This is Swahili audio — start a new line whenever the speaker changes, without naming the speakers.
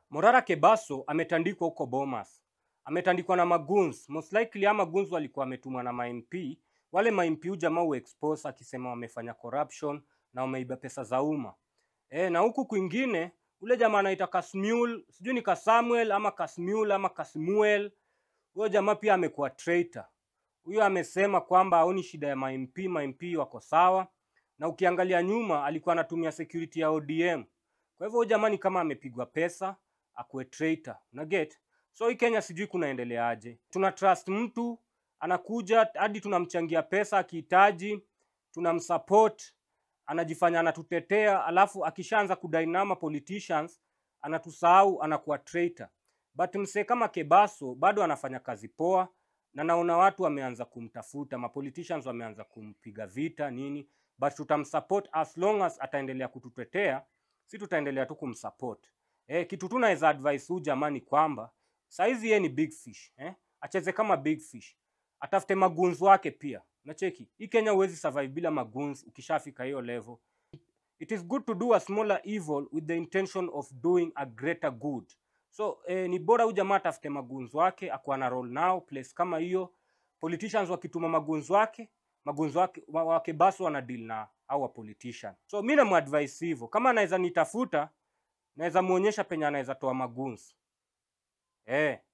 Morara Kebaso ametandikwa huko Bomas, ametandikwa na maguns most likely, ama guns walikuwa wametumwa na mamp. Wale mamp huyu jamaa uexpose akisema wamefanya corruption na wameiba pesa za umma e, na huku kwingine ule jamaa anaita Kasmuel, sijui ni Kasamuel ama Kasmuel ama Kasmuel, huyo jamaa pia amekuwa traitor. Huyo amesema kwamba haoni shida ya mamp, mamp wako sawa, na ukiangalia nyuma alikuwa anatumia security ya ODM. Kwa hivyo huyo jamaa ni kama amepigwa pesa akuwe traitor. Na get so hii Kenya sijui kunaendeleaje. Tuna trust mtu anakuja hadi tunamchangia pesa akihitaji, tunamsupport, anajifanya anatutetea, alafu akishaanza kudainama politicians anatusahau, anakuwa traitor. But msee kama Kebaso bado anafanya kazi poa, na naona watu wameanza kumtafuta, ma politicians wameanza kumpiga vita nini, but tutamsupport as long as ataendelea kututetea, si tutaendelea tu kumsupport. Eh, kitu tu naweza advise huyu jamani kwamba saizi yeye ni big fish eh? Acheze kama big fish, atafute maguns wake pia. Nacheki hii Kenya huwezi survive bila maguns. Ukishafika hiyo level, it is good to do a smaller evil with the intention of doing a greater good. So eh, ni bora huyu jamaa atafute maguns wake akuwa na roll nao place kama hiyo. Politicians wakituma maguns wake maguns wake wa- wake basi wana deal na au wa politician. So mi namuadvise hivyo, kama anaweza nitafuta naweza muonyesha penye anaweza toa maguns eh.